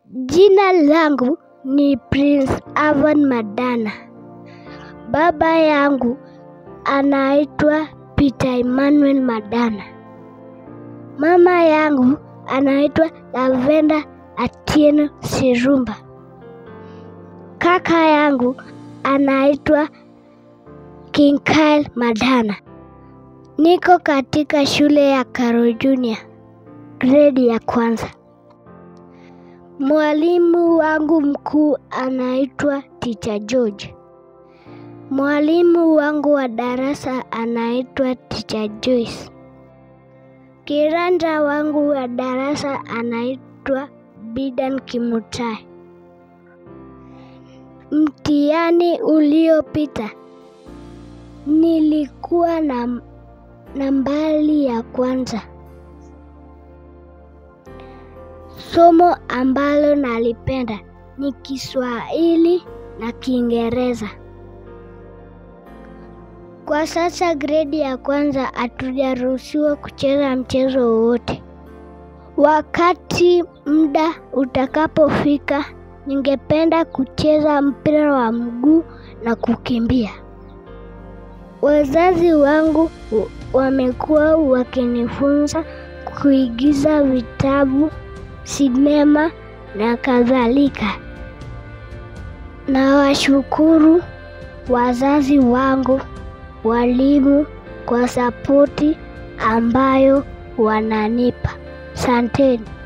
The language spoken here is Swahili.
Jina langu ni Prince Avan Madana. Baba yangu anaitwa Peter Emmanuel Madana. Mama yangu anaitwa Lavenda Atieno Sirumba. Kaka yangu anaitwa King Kyle Madana. Niko katika shule ya Karo Junior, gredi ya kwanza. Mwalimu wangu mkuu anaitwa Teacher George. Mwalimu wangu wa darasa anaitwa Teacher Joyce. Kiranja wangu wa darasa anaitwa Bidan Kimutai. Mtihani uliopita nilikuwa na nambari ya kwanza. Somo ambalo nalipenda ni Kiswahili na Kiingereza. Kwa sasa gredi ya kwanza hatujaruhusiwa kucheza mchezo wowote. Wakati muda utakapofika, ningependa kucheza mpira wa mguu na kukimbia. Wazazi wangu wamekuwa wakinifunza kuigiza vitabu, sinema na kadhalika. Nawashukuru wazazi wangu, walimu kwa sapoti ambayo wananipa. Asanteni.